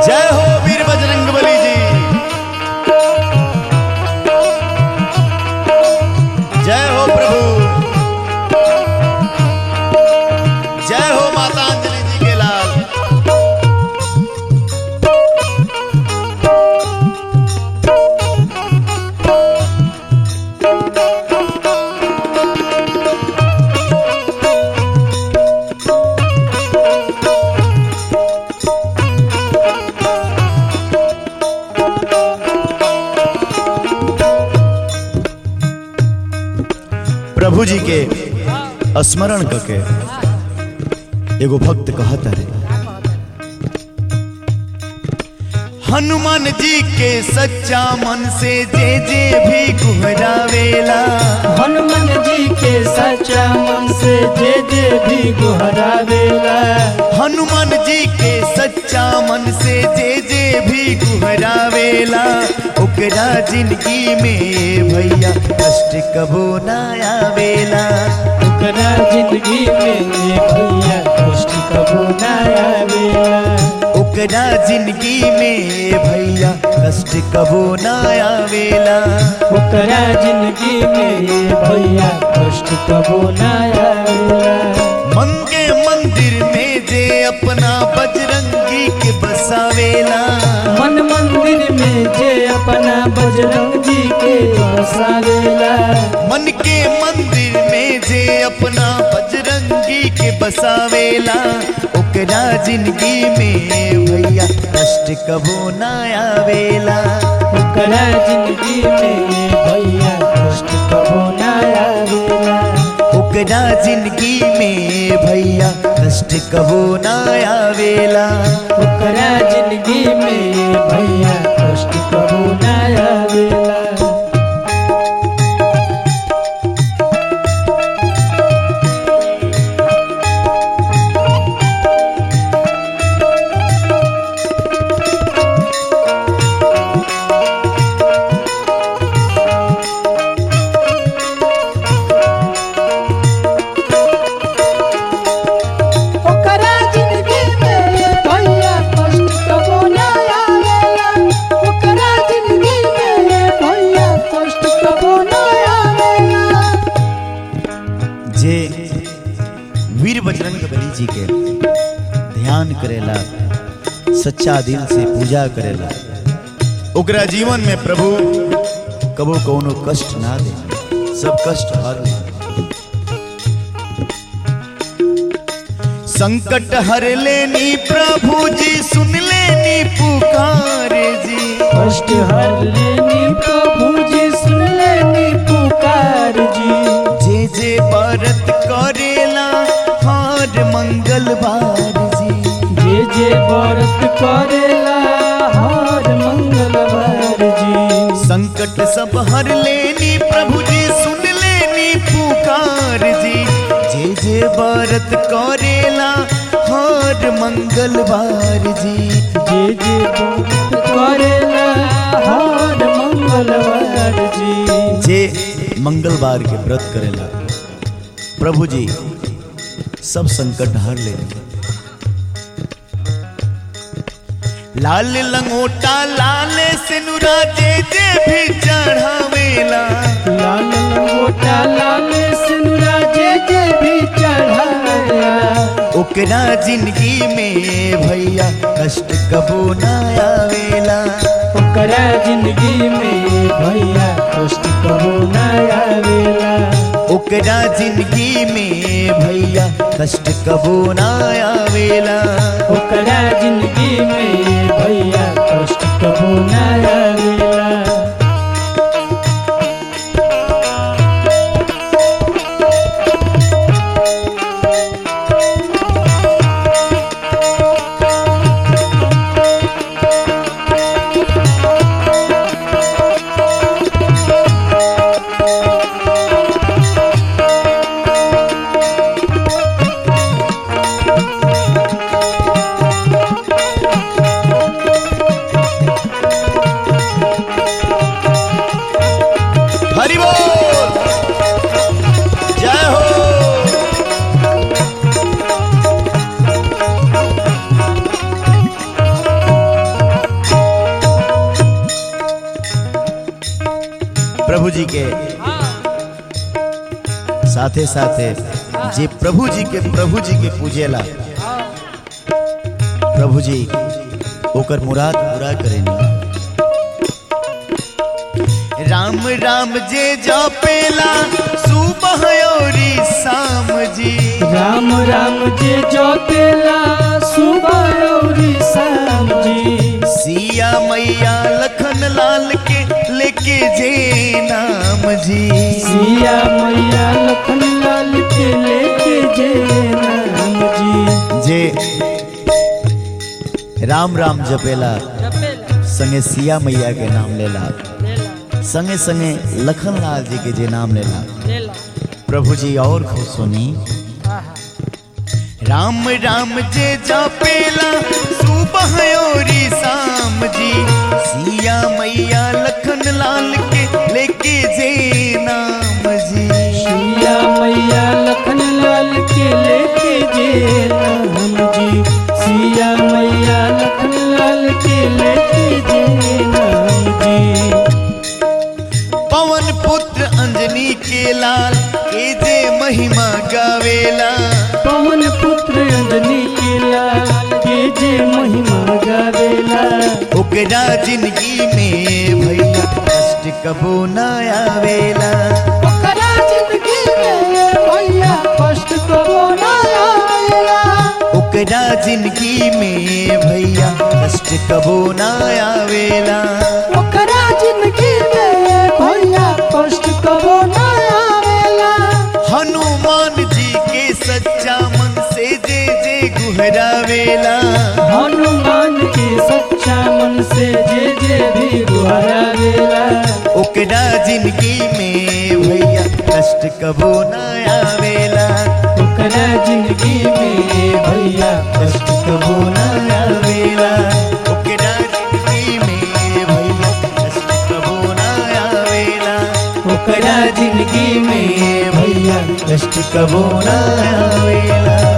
जय हो वीर बजरंग बली जी जय हो प्रभु जय हो माता अंजलि जी के लाल प्रभु जी के स्मरण करके एगो भक्त कहता रे हनुमान जी के सच्चा मन से जे जे भी गुहरावेला हनुमान जी के सच्चा मन से जे जे भी गुहरावेला हनुमान जी के सच्चा मन से जे जे भी गुहरावेला ओकरा जिंदगी में भैया कष्ट कबो ना आवेला ओकरा जिंदगी में भैया कष्ट कबो ना आवेला ओकरा जिंदगी में भैया कष्ट कबो ना आवेला ओकरा जिंदगी में भैया कष्ट कबो ना आवेला मन के मंदिर में जे अपना बजरंगी के बसावेला मन मंदिर में जे अपना बजरंग जी के बसावेला मन के मंदिर में जे अपना बजरंगी के बसावेला ओकरा जिंदगी में भैया कष्ट कबो ना आवेला ओकरा जिंदगी में भैया कष्ट कबो ना आवेला ओकरा जिंदगी में भैया कष्ट कबो ना आवेला ओकरा जिंदगी में भैया कष्ट कबो ना आवेला ओकरा जिंदगी में भैया कष्ट कबो ना आवेला ओकरा जिंदगी में भैया कष्ट कबो ना आवेला जे वीर बजरंग बली जी के ध्यान करेला सच्चा दिल से पूजा करेला ओकरा जीवन में प्रभु कबो कोनो कष्ट ना दे सब कष्ट हर ले संकट हर लेनी प्रभु जी सुन लेनी पुकार जी कष्ट हर लेनी प्रभु जी सुन लेनी पुकार जी जे जे व्रत करेला हर मंगलवार जी जे जे व्रत करेला हर मंगलवार जी संकट सब हर लेनी प्रभु जी सुन लेनी पुकार जी जे जे व्रत करेला हर मंगलवार जी जे जे व्रत करेला हर मंगलवार जी जे मंगलवार के व्रत करेला प्रभु जी सब संकट हर ले लाल लंगोटा लाल सिनुरा जे जे भी चढ़ावेला लाल लंगोटा लाल सिनुरा जे जे भी चढ़ाया ओकरा जिंदगी में भैया कष्ट कबो ना आवेला ओकरा जिंदगी में भैया कष्ट कबो ना आवेला ओकरा जिंदगी में भैया कष्ट कबो ना आवेला ओकरा जिंदगी में भैया कष्ट कबो ना आवेला प्रभु जी के साथे साथे जे प्रभु जी के प्रभु जी के पूजेला प्रभु जी ओकर मुराद पूरा करेनी राम राम जे जपेला सुबह औरी शाम जी राम राम जे जोतेला सुबह और शाम जी सिया मैया लखन लाल के लेके जे नाम जी सिया मैया लखन लाल के लेके जे नाम जी जे राम राम जपेला संगे सिया मैया के नाम लेला संगे संगे लखन लाल जी के जे नाम लेला प्रभु जी और खुश सुनी राम राम जे जपेला सुबह औरी शाम जी सिया मैया लखन लाल के लेके जे नाम जी सिया मैया लखन लाल के लेके जे नाम जी सिया मैया लखन लाल के लेके जे नाम जी पवन पुत्र अंजनी के लाल के जे महिमा गावेला पवन पुत्र अंजनी के लाल के जे महिमा गावेला ओकरा जिंदगी में भैया कष्ट कबो न आवेला ओकरा जिंदगी में भैया कष्ट कबो ना आवेला ओकरा जिंदगी में भैया कष्ट कबो न आवेला ओकरा जिंदगी में भैया कष्ट कबो ना आवेला हनुमान जी के सच्चा मन से जे जे गुहरावेला हनुमान के सच्चा मन से जे जे भी गुहरावेला ओकरा जिंदगी में भैया कष्ट कबो न आवेला ओकरा जिंदगी में भैया कष्ट कबो न आवेला ओकरा जिंदगी में भैया कष्ट कबो न आवेला ओकरा जिंदगी में भैया कष्ट कबो न आवेला